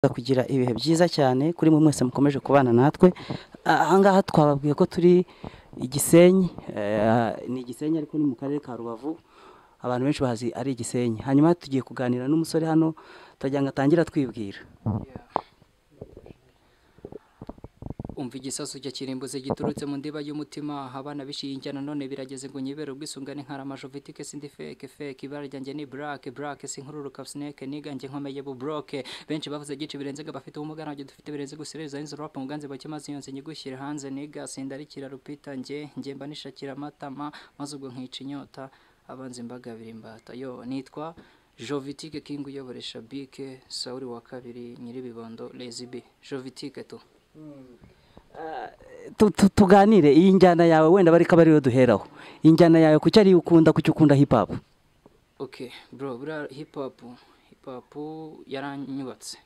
Twifuza kugira ibihe byiza cyane kuri mwe mwese mukomeje kubana natwe aha ngaha twababwiye ko turi Gisenyi eh, ni Gisenyi ariko ni mu karere ka Rubavu abantu benshi bazi ari Gisenyi hanyuma tugiye kuganira n'umusore hano turagira ngo atangire atwibwira umva igisasu cya kirimbuzi giturutse mu ndiba y'umutima abana bishingiye none birageze ngo nyibere ubwisungane nkaramajovitike sindi feke feke ibara ryanjye ni black black sinkururuka snake niganjye nkomeye bu broke benshi bavuze gice birenze ga bafite ubumuga nabyo dufite birenze gusereza inzu rap mu ganze bake maze iyo nzi nyigushyire hanze niga sindarikira rupita njye njye mba nishakira amatama maze ubwo nkica inyota abanzi mbagabira imbata yo nitwa Jovitike King uyobora Shabike Sauri wa kabiri nyiribibondo Lazy B Jovitike tu Tu- tu- tuganire iyi njyana yawe wenda bari ko ariyo duheraho iyi njyana yawe kuki ariyo ukunda kuki ukunda hip hop Okay, bro, buriya hip hop, hip hop yaranyubatse.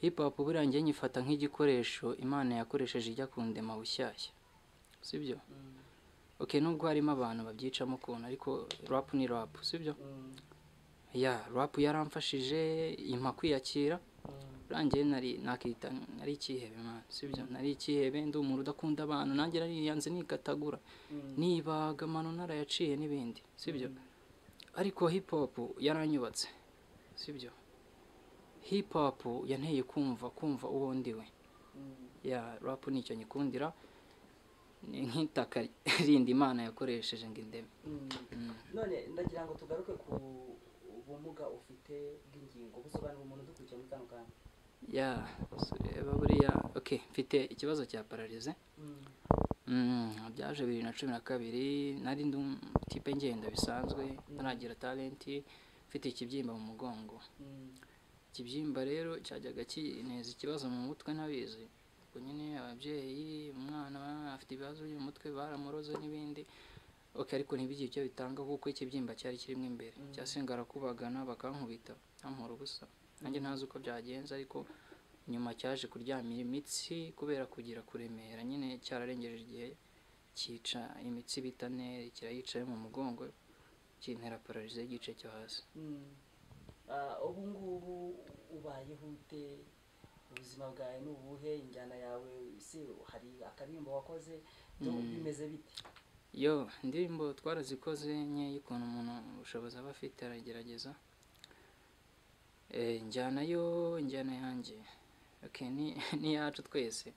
Hip hop buriya njye nyifata nk'igikoresho Imana yakoresheje ijya kundema bushyashya. Sibyo? Okay, nubwo harimo abantu babyicamo ukuntu ariko rap ni rap, sibyo? Ya, rap yaramfashije impa kwiyakira. Rangiye nari nakita nari ikihebe man, sibyo? Nari ikihebe ndi umuntu udakunda abantu, nanjye nariyanze nikatagura. Nibaga amano narayaciye n'ibindi, sibyo? ariko hip hop yaranyubatse sibyo hip hop yanteye kumva kumva uwo ndiwe ya rap nicyo nyikundira ni nk'itaka rindi imana yakoresheje ngo indeme none ndagira ngo tugaruke ku bumuga ufite bw'ingingo busobanura umuntu udukurikiye muri kano kanya ya so reba buriya ok mfite ikibazo cya pararize Mm, byaje bibiri na cumi na kabiri nari ndi um- tipe ngenda bisanzwe ntaragira talenti mfite ikibyimba mu mugongo ikibyimba rero cyajyaga kineza ikibazo mu mutwe ntabizi ubwo nyine ababyeyi umwana afite ibibazo byo mu mutwe baramuroze n'ibindi ok ariko ntibigire icyo bitanga kuko ikibyimba cyari kirimo imbere cyasengara kubagana bakankubita ntampora ubusa nanjye ntazi uko byagenze ariko nyuma cyaje kuryamira imitsi kubera kugira kuremera nyine cyararengeje igihe cyica imitsi bita neri kirayicaye mu mugongo kintera pararize y'igice cyo hasi ubu ngubu ubayeho ute ubuzima bwawe ni ubuhe injyana yawe si hari akaririmbo wakoze byo bimeze bite yo indirimbo twarazikoze nkeya ukuntu umuntu ubushobozi aba afite aragerageza Eh, njyana yo njyana yanjye okay, ni n'iyacu twese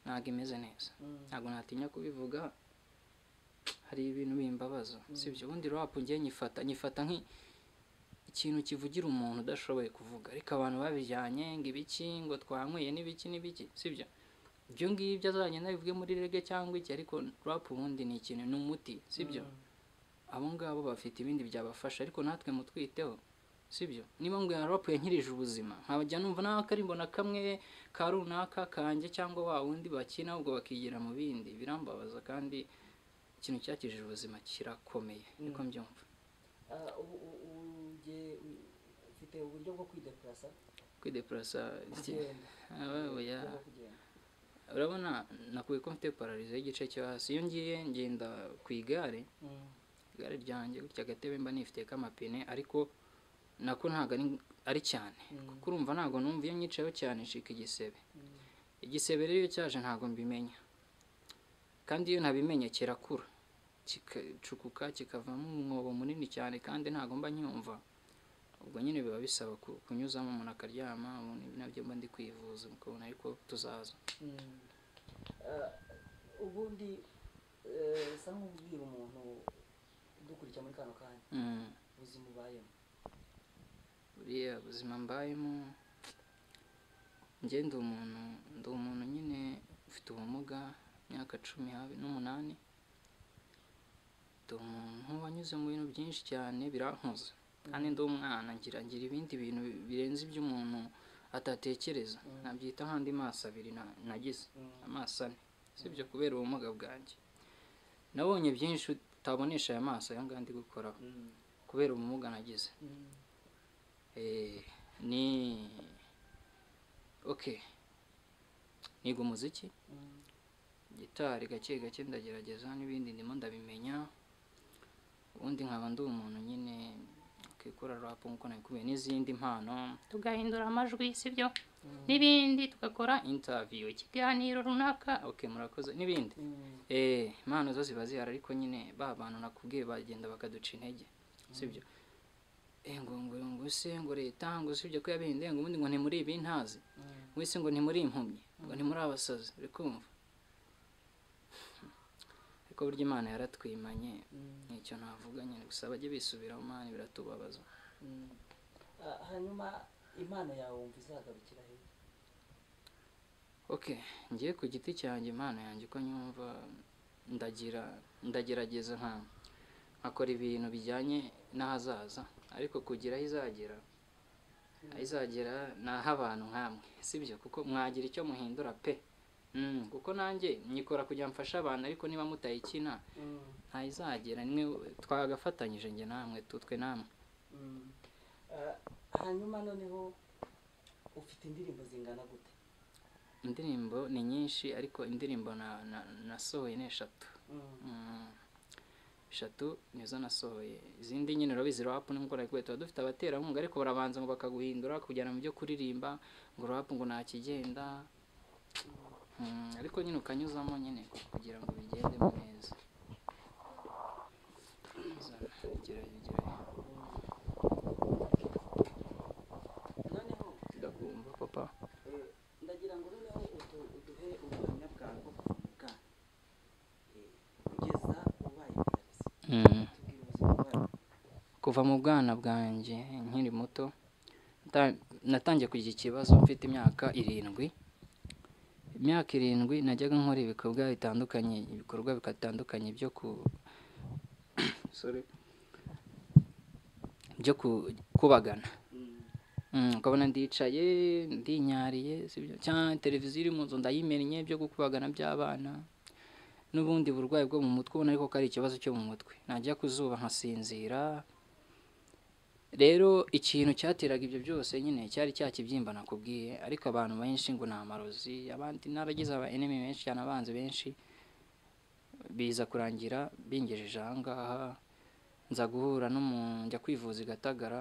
ntabwo imeze neza ntabwo natinya kubivuga hari ibintu bimbabaza sibyo ubundi rap ngiye nyifata nyifata nki ikintu kivugira umuntu udashoboye kuvuga ariko abantu babijyanye ngo ibiki ngo twanyweye n'ibiki n'ibiki sibyo ibyo ngibyo azagenda bivuge muri rege cyangwa iki ariko rap ubundi ni ikintu ni umuti sibyo abo ngabo bafite ibindi byabafasha ariko natwe mutwiteho sibyo niba ngo rap yankirije ubuzima nkabajya numva n'akarimbo na kamwe ka runaka kanjye cyangwa wa wundi bakina ubwo bakigira mu bindi birambabaza kandi ikintu cyakijije ubuzima kirakomeye niko mbyumva Ah, ubu ubu- ubu nge- ufite uburyo bwo kwidepurasa kwidepurasa kugenda oya uburyo bwo kugenda urabona nakuye ko mfite pararizo y'igice cyo hasi iyo ngiye ngenda ku igare igare ryanjye gutya agatebe mba nifite k'amapine ariko nako ntabwo ari ari cyane kuko urumva ntabwo numva iyo nyicayeho cyane ncika igisebe igisebe rero iyo cyaje ntabwo mbimenya kandi iyo nabimenye kirakura kikacukuka kikavamo umwobo munini cyane kandi ntabwo mba nyumva ubwo nyine biba bisaba ku- kunyuzamo umuntu akaryama ubundi nabyo mba ndi kwivuza ukabona ariko tuzaza Ah, ubundi eh, sa nk'ubwira umuntu udukurikira muri kano kanya Mm. ubuzima ubayemo buriya ubuzima mbayemo njye ndi umuntu ndi umuntu nyine ufite ubumuga imyaka cumi habe- n'umunani ndi umuntu wanyuze mu bintu byinshi cyane birankoze kandi ndi umwana ngira ngira ibindi bintu birenze iby'umuntu atatekereza nabyita nk'andi maso abiri na- nagize amaso ane sibyo kubera ubumuga bwanjye nabonye byinshi utabonesha aya maso aya ngaya ndi gukoraho kubera ubumuga nagize Eh, ni okay niga umuziki gitari gake gake ndagerageza n'ibindi ndimo ndabimenya ubundi nkaba ndi umuntu nyine ok twikura rap nk'uko nabikubiye n'izindi mpano tugahindura amajwi sibyo n'ibindi tugakora interview ikiganiro runaka okay murakoze n'ibindi eh impano zo ziba zihari ariko nyine ba bantu nakubwiye bagenda bakaduca intege sibyo eh ngo ngo ngo se ngo leta ngo sibyo ko yabindi ngo ubundi ngo ntimuri ibi ntazi wese ngo ntimuri impumyi ngo ntimuri abasazi uri kumva ariko burya imana yaratwimanye nicyo navuga nyine gusa bajye bisubiraho imana biratubabaza hanyuma impano yawe wumva izagarukira he okay ngiye ku giti cyanjye impano yanjye uko nyumva ndagira ndagerageza nka nkakora ibintu bijyanye n'ahazaza ariko kugira aho izagera aho izagera ni ah'abantu nk'amwe sibyo kuko mwagira icyo muhindura pe Mm, kuko nanjye nyikora kugira mfashe abantu ariko niba mutayikina ntayizagera nimwe twagafatanyije njye namwe tu- twe namwe hanyuma noneho ufite indirimbo zingana gute indirimbo ni nyinshi ariko indirimbo na- na- nasohoye ni eshatu Mm. eshatu nizo nasohoye izindi nyine urabizi rap nubwo narikuwe tuba dufite abaterankunga ariko barabanza ngo bakaguhindura kujyana mu byo kuririmba ngo rap ngo nta kigenda Mm, ariko nyine ukanyuzamo nyine kugira ngo bigendemo neza Zana, gira, gira. noneho ndakumva papa eh, ndagira ngo noneho utu- uduhe ubuhamya bwawe bwo kuva mu bwana Eh, kugeza ubaye umuyobozi Mm. tubwire ubuzima bwawe kuva mu bwana bwanjye nkiri muto nta- natangiye kugira ikibazo mfite imyaka irindwi imyaka irindwi najyaga nkora ibikorwa bitandukanye ibikorwa bitandukanye byo ku Sorry. byo ku- kubagana Mm. Mm, ukabona ndicaye ndinyariye sibyo cyangwa televiziyo iri mu nzu ndayimennye byo gukubagana by'abana n'ubundi burwayi bwo mu mutwe ubona ariko ko ari ikibazo cyo mu mutwe najya ku zuba nkasinzira rero ikintu cyateraga ibyo byose nyine cyari cya kibyimba nakubwiye ariko abantu benshi ngo ni amarozi abandi naragize aba enemy benshi cyane abanzi benshi biza kurangira bingejeje aha ngaha nza guhura n'umuntu njya kwivuza i gatagara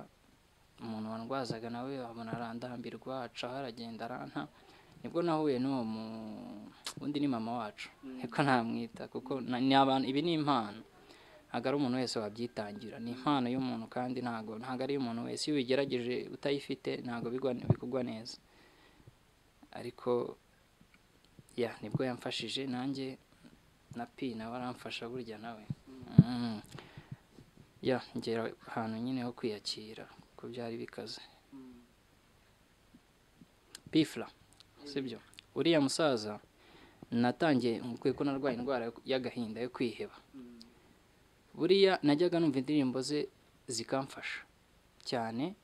umuntu wandwazaga nawe abona arandambirwa acaho aragenda aranta nibwo nahuye n'uwo mu undi ni mama wacu niko namwita kuko na- ni abantu ibi ni impano ntabwo ari umuntu wese wabyitangira ni impano y'umuntu kandi ntabwo ntabwo ari iy'umuntu wese iyo ubigerageje utayifite ntabwo bigwa- bikugwa neza ariko ya nibwo yamfashije nanjye na pi nawe aramfasha burya nawe Mm. ya ngera ahantu nyine ho kwiyakira kuko byari bikaze pifla sibyo uriya musaza natangiye nkubwiye ko narwaye indwara yo- y'agahinda yo kwiheba buriya najyaga numva indirimbo ze zikamfasha cyane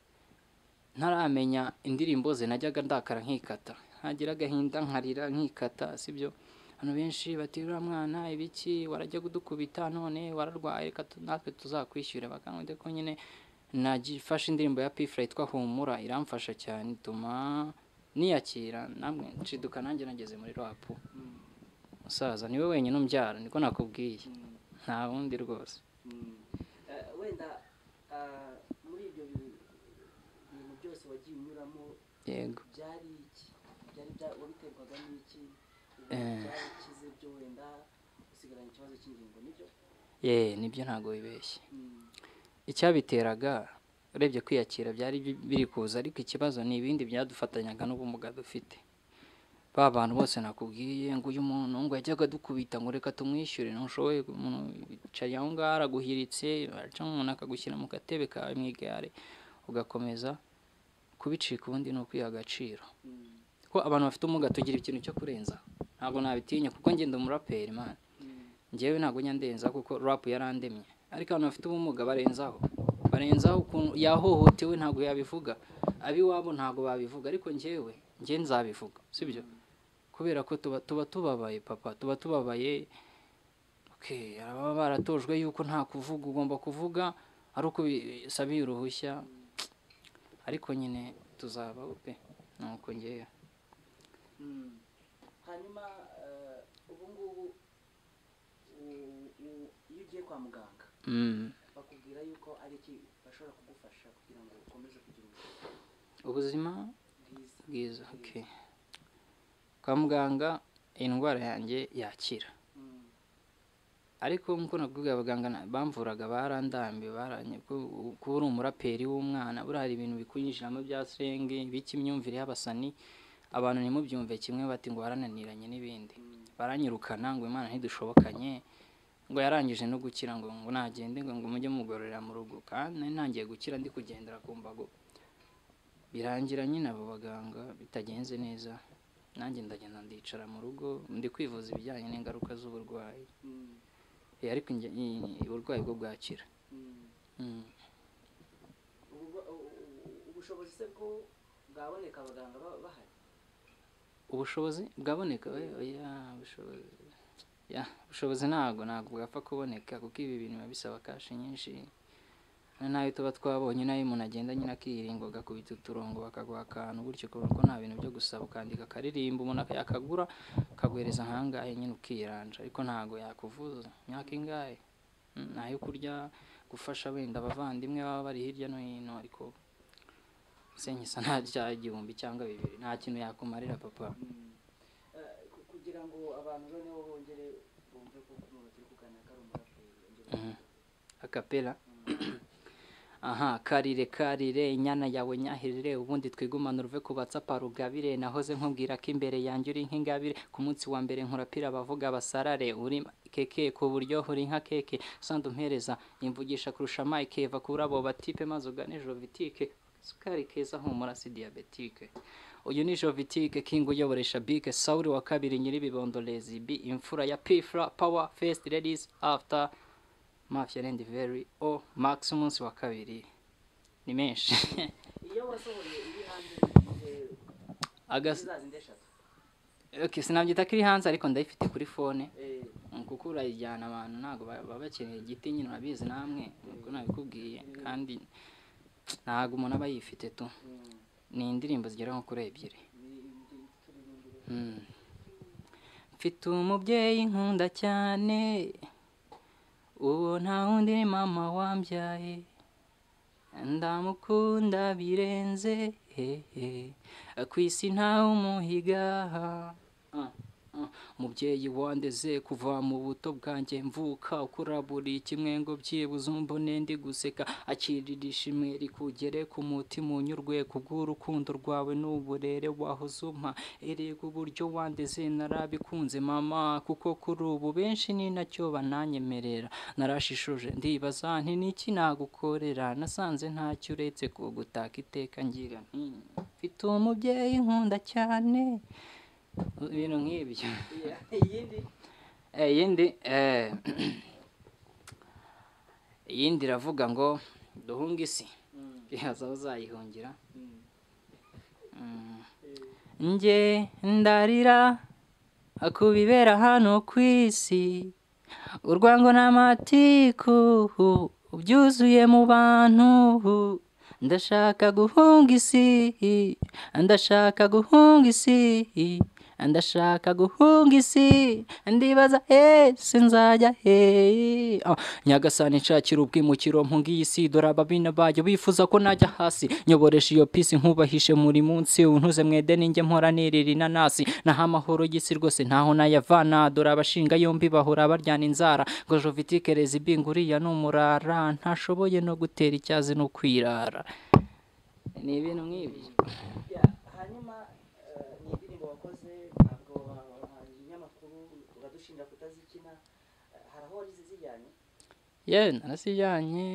ntaramenya indirimbo ze najyaga ndakara nkikata ntagira agahinda nkarira nkikata sibyo abantu benshi bati uriya mwana ibiki warajya kudukubita none wararwaye reka tu- natwe tuzakwishyura bakangwede ko nyine nagifashe indirimbo ya pifura yitwa humura iramfasha cyane ituma niyakira namwe nshiduka nanjye nageze muri rapu musaza niwe wenyine umbyara niko nakubwiye nta wundi rwose Mm. Eh, wenda ah, muri ibyo bi- bintu byose wagiye unyuramo yego byari iki byari bya- wabiterwaga n'iki Ubu Eh. byari ikize byo wenda usigaranye ikibazo cy'ingingo nibyo ye nibyo ntabwo bibeshye Mm. icyabiteraga urebye kwiyakira byari bi- biri kuza ariko ikibazo ni ibindi byadufatanyaga n'ubumuga dufite ba bantu bose nakubwiye ngo uyu muntu ngo yajyaga dukubita ngo reka tumwishyure ntushoboye umuntu yicaye aho ngaho araguhiritse aca umuntu akagushyira mu gatebe kawe mu igare ugakomeza kubicika ubundi ni ukwiha agaciro Mm. ko abantu bafite ubumuga tugira ikintu cyo kurenza ntabwo nabitinya kuko ngenda umuraperi man Mm. njyewe ntabwo njya ndenza kuko rap yarandemye ariko abantu bafite ubumuga barenzaho barenzaho ukuntu yahohotewe ntabwo yabivuga ab'iwabo ntabwo babivuga ariko njyewe njye nzabivuga sibyo kubera ko tuba tuba tubabaye papa tuba tubabaye okay baba baratojwe yuko nta kuvuga ugomba kuvuga ari uko usabiye uruhushya ariko nyine tuzaba pe nuko njyewe Mm. hanyuma eh, ubu ngubu u- u- iyo ugiye kwa muganga Mm. bakubwira yuko ari iki ba- gashobora kugufasha kugira ngo ukomeze kugira ubuzima ubuzima bwiza bwiza okay. kwa muganga indwara yanjye yakira Mm, ariko nk'uko nakubwiye abaganga na- bamvuraga barandambi baranye ko- kuba uri umuraperi w'umwana buriya hari ibintu bikunyinjiramo bya sirenge biki imyumvire y'abasani abantu ntimubyumve kimwe bati ngo warananiranye n'ibindi mm, baranyirukana ngo imana ntidushobokanye ngo yarangije no gukira ngo ngo nagende ngo ngo mujye mugororera mu rugo kandi nari ntangiye gukira ndi kugendera ku mbago birangira nyine abo baganga bitagenze neza nanjye ndagenda ndicara mu rugo ndi kwivuza ibijyanye n'ingaruka z'uburwayi mm, Eh, ariko inge- i- uburwayi bwo bwakira mm. Mm. Ubwo- u- u- ubushobozi se bwo bwaboneka abaganga ba- bahari ubushobozi bwaboneka oya, oya, ubushobozi ya, ubushobozi ntabwo ntabwo bwapfa kuboneka kuko ibi bintu biba bisaba kashi nyinshi Na- nayo tuba twabonye nayo umuntu agenda nyine akiringa agakubita uturongo bakaguha akantu gutyo kubera ko nta bintu byo gusaba ukandika akaririmba umuntu aka- akagura akaguhereza ahangahe nyine ukiranja ariko ntabwo yakuvuza imyaka ingahe Mm, nayo kurya gufasha wenda abavandimwe baba bari hirya no hino ariko senyisa nta cyaha igihumbi cyangwa bibiri nta kintu yakumarira papa Mm. Eh, ku- kugira ngo abantu noneho bongere bumve ko umuntu turi kuganira ko ari umuraperi bongere Mhm. akapera aha karire karire inyana yawe nyahirire ubundi twigumane uruve ku batsapa rugabire nahoze nkubwira ko imbere yanjye uri nk'ingabire ku munsi wa mbere nkurapira abavuga basarare uri keke ku buryo uri nka keke sanda umpereza imvugisha kurusha mike eva kuri abo batipe maze ugane jovitike isukari keza humura si diyabetike uyu ni jovitike king uyoboresha bike sawuri wa kabiri nyiribibondo lezibi imfura ya pifra power first ladies after mafia and very o max umunsi wa kabiri ni menshi iyo wasohoye iri hanze eh, Agas- zizazindi eshatu okay, sinabyita ko iri hanze ariko ndayifite kuri fone Eh, Mm, kuko urayijyana abantu ntabwo ba- baba bakeneye igiti nyine urabizi namwe ubwo nabikubwiye kandi ntabwo umuntu aba yifite tu mm, ni indirimbo zigera nko kuri ebyiri ni- ni- turirimbire. Mm. mfite umubyeyi nkunda cyane uwo nta wundi ni mama wambyaye ndamukunda birenze hehe ku isi ntawe umuhiga Ah, ah. mubyeyi wandeze kuva mu buto bwanjye mvuka ukura buri kimwe ngo byibuze umbone ndi guseka akirira ishimwe rikugere ku mutima unyurwe kubw'urukundo rwawe n'uburere wahoze umpa erega uburyo wandeze narabikunze mama kuko kuri ubu benshi ni nacyo bananyemerera narashishoje ndibaza nti niki nagukorera nasanze ntacyo uretse kugutaka iteka ngira nti mfite umubyeyi nkunda cyane ibintu nk'ibyo Yeah, iyindi Eh, iyindi eh, iyindi iravuga ngo duhunge isi Mm, ihaza aho uzayihungira mm, Mm. eh, njye ndarira ku bibera hano ku isi urwango n'amatiku byuzuye mu bantu ndashaka guhunga isi ndashaka guhunga isi ndashaka guhunga isi ndibaza ese nzajya hehe Ah, nyagasani nshakira ubwimukiro mpungiye isi dore ababina bayo bifuza ko najya hasi nyoboresha iyo pisi nkubahishe muri munsi untuze mwede ninjye mpora nirira inanasi naho amahoro y'isi rwose ntaho nayavana dore abashinga yombi bahora baryana inzara ngo jovitike rezibinga uriya ni umurara ntashoboye no gutera icyazi no kwirara ni ibintu nk'ibyo yeah, hanyuma eh, ni indirimbo wakoze ntabwo wabahaye ibinyamakuru uradushinja kutazikina Eh, hari aho wari zijyanye yewe narasijyanye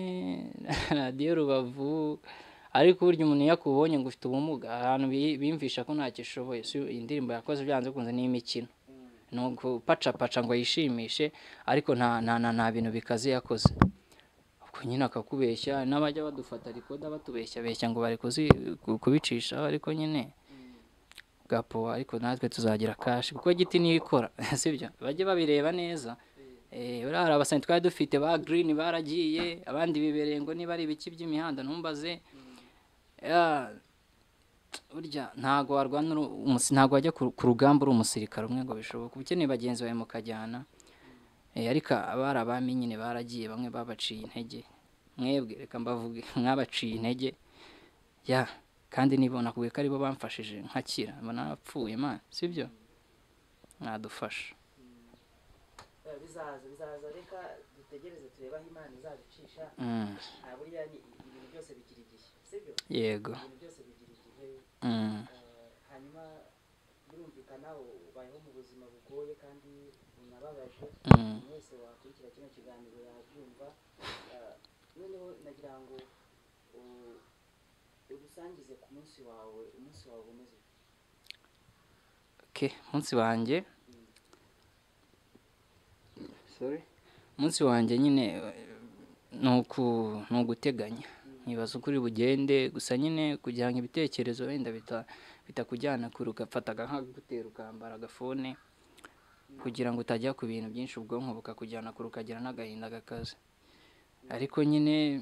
radiyo rubavu ariko burya umuntu iyo akubonye ngo ufite ubumuga ahantu bi- bimvisha ko ntacyo ushoboye si indirimbo yakoze byanze bikunze n'imikino Mm, ni ugupacapaca ngo yishimishe ariko nta nta nta nta bintu bikaze yakoze ubwo nyine akakubeshya n'abajya badufata rikoda batubeshya beshya ngo bari kuzi- ku- kubicishaho ariko nyine mm, gapo ariko natwe tuzagira kashi kuko giti niyo ikora sibyo bajye babireba neza eh, Eh, buriya hari abasani twari dufite ba girini baragiye abandi bibereye ngo niba ari ibiki by'imihanda ntumbaze mm, Ya, burya ntabwo warwana uri umusi- ntabwo wajya ku ku rugamba uri umusirikare umwe ngo bishoboke uba ukeneye bagenzi bawe mukajyana Eh, ariko abari abami nyine baragiye bamwe babaciye intege mwebwe reka mbavuge mwabaciye intege ya kandi nibona kubwe ko aribo bamfashije nkakira mbona napfuye imana sibyo mwadufasha bizaza bizaza reka dutegereze turebe aho imana izabicisha Mm, burya ibintu byose bigira igihe sibyo yego ibintu byose bigira igihe Mm, hanyuma birumvikana ubayeho mu buzima bugoye kandi bunababaje mm, umuntu wese wakurikira kino kiganiro yabyumva Eh, noneho nagira ngo u- ugusangize ku munsi wawe umunsi wawe umeze ute? okay umunsi wanjye sorry umunsi wanjye nyine eh, ni uku- ni uguteganya nkibaza uko uri bugende gusa nyine kugira ngo ibitekerezo wenda bita- bitakujyana kure ugafata nkagutera ukambara agafone kugira ngo utajya ku bintu byinshi ubwonko bukakujyana kure ukagira n'agahinda gakaze ariko nyine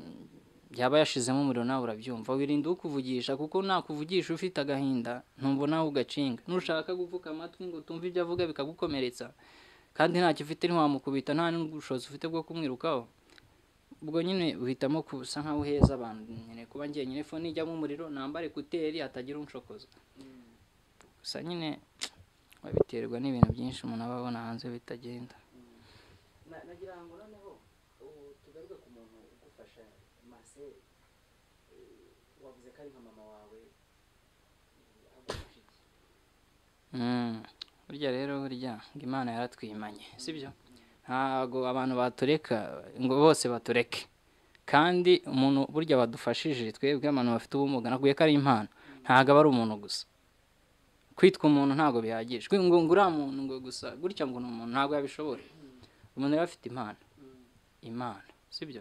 yaba yashizemo umuriro nawe urabyumva wirinda ukuvugisha kuko nakuvugisha ufite agahinda ntumva nawe ugacinga nushaka gupfuka amatwi ngo tumve ibyo avuga bikagukomeretsa kandi ntacyo ufite ntiwamukubita nta n'ubushobozi ufite bwo kumwirukaho ubwo nyine uhitamo kusa nkaho uheza abantu nyine kuba njyenyine fone ijyamo umuriro nambare kuteri hatagira unshokoza gusa nyine babiterwa n'ibintu byinshi umuntu aba abona hanze bitagenda Na- nagira ngo noneho u- tugaruke ku muntu ugufasha maseri wavuze ko ari nka mama wawe agufasha iki Mm, burya rero burya ngo imana yaratwimanye sibyo ntabwo abantu batureka ngo bose batureke kandi umuntu burya badufashije twebwe abantu bafite ubumuga nakubwiye ko ari impano ntabwo aba ari umuntu gusa kwitwa umuntu ntabwo bihagije Kwi- ngo ngo uriya muntu ngo gusa gutya ngo ni umuntu ntabwo yabishobora umuntu rero afite impano impano sibyo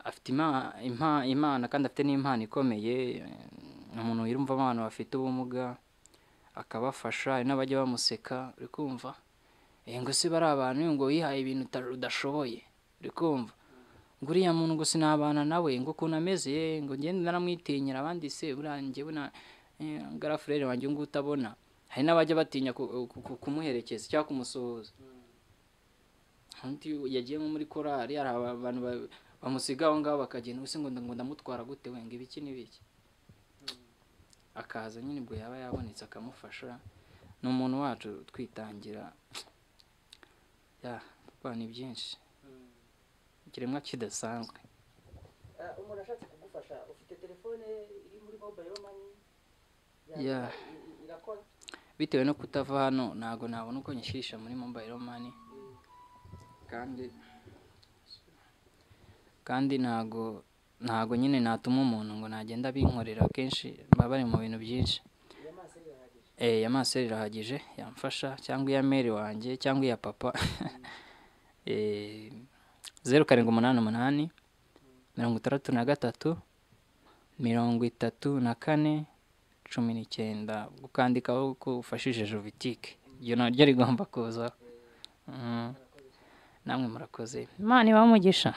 afite ima- impa- imana kandi afite n'impano ikomeye eh, umuntu yumva abantu bafite ubumuga akabafasha hari n'abajya bamuseka uri kumva Eh, ngo se bari abantu ngo wihaye ibintu uta- udashoboye uri kumva ngo uriya muntu ngo sinabana nawe ngo ukuntu ameze eh, ngo ngende naramwitinyira abandi se buriya njyewe na eh, ngo ari furere wanjye ngo utabona hari n'abajya batinya ku- ku- ku- kumuherekeza cyangwa kumusuhuza undi yagiye nko muri korari hari abantu ba- bamusiga aho ngaho bakagenda gusa ngo ngo ndamutwara gute we ngo ibiki n'ibiki akaza nyine ubwo yaba yabonetse akamufasha ni umuntu wacu twitangira ya rwa ni byinshi ikiremwa kidasanzwe Eh, umuntu ashatse kugufasha ufite telefone iri muri mobile money Ya. ya- i- i- irakora bitewe no kutava hano ntabwo nabona uko nyishyisha muri mobile money kandi kandi ntabwo ntabwo nyine natuma umuntu ngo nagenda binkorera akenshi baba bari mu bintu byinshi iya maseri irahagije Eh, ya maseri irahagije yamfasha cyangwa iya meri wanjye cyangwa iya papa Eh, zeru karindwi umunani umunani mirongo itandatu na gatatu mirongo itatu na kane cumi n'icyenda ukandikaho ko ufashije jovitike iryo naryo rigomba kuzaho Mm. namwe murakoze imana ibamugisha